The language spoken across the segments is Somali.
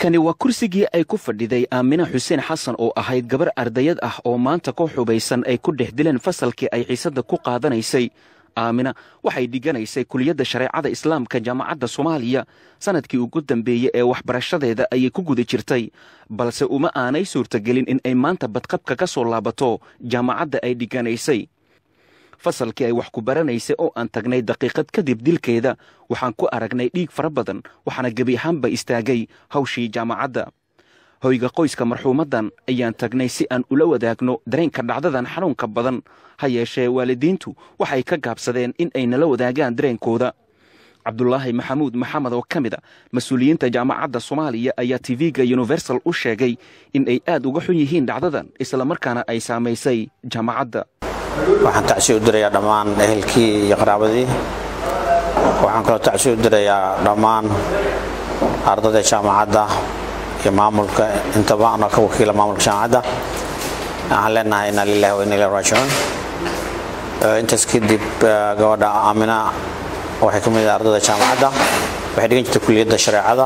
kani waa kursigii ay ku fadhiday aamina xuseen xasan oo ahayd gabar ardayad ah oo maanta ku xubaysan ay ku dhex dileen fasalkii ay xiisadda ku qaadanaysay aamina waxay dhiganaysay kuliyadda shareecada islaamka jaamacadda soomaaliya sannadkii ugu dambeeyey ee waxbarashadeeda ayay ku guda jirtay balse uma aanay suurtagelin in ay maanta badqabka ka soo laabato jaamacadda ay dhiganaysay fasalkii ay wax ku baranaysay oo aan tagnay daqiiqad kadib dilkeeda waxaan ku aragnay dhiig fara badan waxaana gebi ahaanba istaagay hawshii jaamacadda hoyga qoyska marxuumaddan ayaan tagnay si aan ula wadaagno dareenka dhacdadan xanuunka badan ha yeeshee waalidiintu waxay ka gaabsadeen in ay nala wadaagaan dareenkooda cabdulaahi maxamuud maxamed oo ka mid a mas-uuliyiinta jaamacadda soomaaliya ayaa tv-ga universal u sheegay in ay aad uga xun yihiin dhacdadan islamarkaana ay saamaysay jaamacadda waxaan tacsi u dirayaa dhammaan ehelkii iyo qaraabadii waxaan kaloo tacsi u dirayaa dhammaan ardayda jaamacadda iyo maamulka intaba anoo ka wakiila maamulka jaamacadda waxaan leenahay inaa lilahi wa inna ilahi raajicuun intaas kadib gabadha aamina waxay ka mid ardayda jaamacadda waxay dhigan jirtay kuliyadda shareecada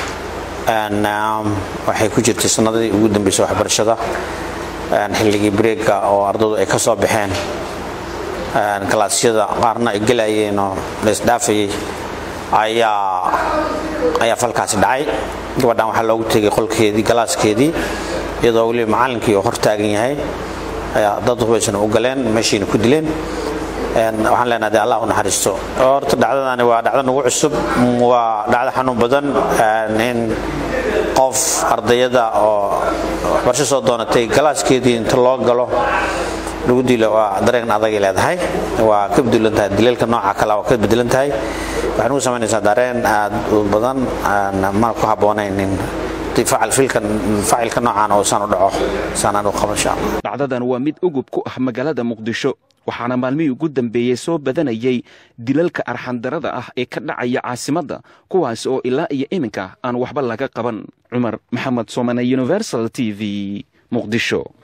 waxay ku jirtay sanadii ugu dambeysay waxbarashada xilligii breega oo ardaydu ay ka soo baxeen kalaasyada qaarna ay gelayeen oo laisdhaafayay ayaa ayaa falkaasi dhacay gabadhan waxaa loogu tegay qolkeedii galaaskeedii iyadoo weliba macallinkii oo hor taagan yahay ayaa dad hubaysan u galeen meeshiina ku dileen waxaan leenahay de allah u naxariisto horta dhacdadani waa dhacdo nagu cusub waa dhacdo xanuun badan in qof ardayada oo waxbarasho soo doonatay galaaskeedii inta loo galo lagu dilo waa dareen adagay leedahay waa ka bedelan tahay dileelka nooca kale waa ka bedelan tahay waxay nagu samaynaysaa dareen aad u badan mana ku habboonayn in facilka noocaan uusan u dhaco saanaan u qaban insha allah dhacdadan waa mid ugub ku ah magaalada muqdisho waxaana maalmihii ugu dambeeyey soo badanayay dilalka arxandarada ah ee ka dhacaya caasimadda kuwaas oo ilaa iyo iminka aan waxba laga qaban cumar maxamed soomane universal t v muqdisho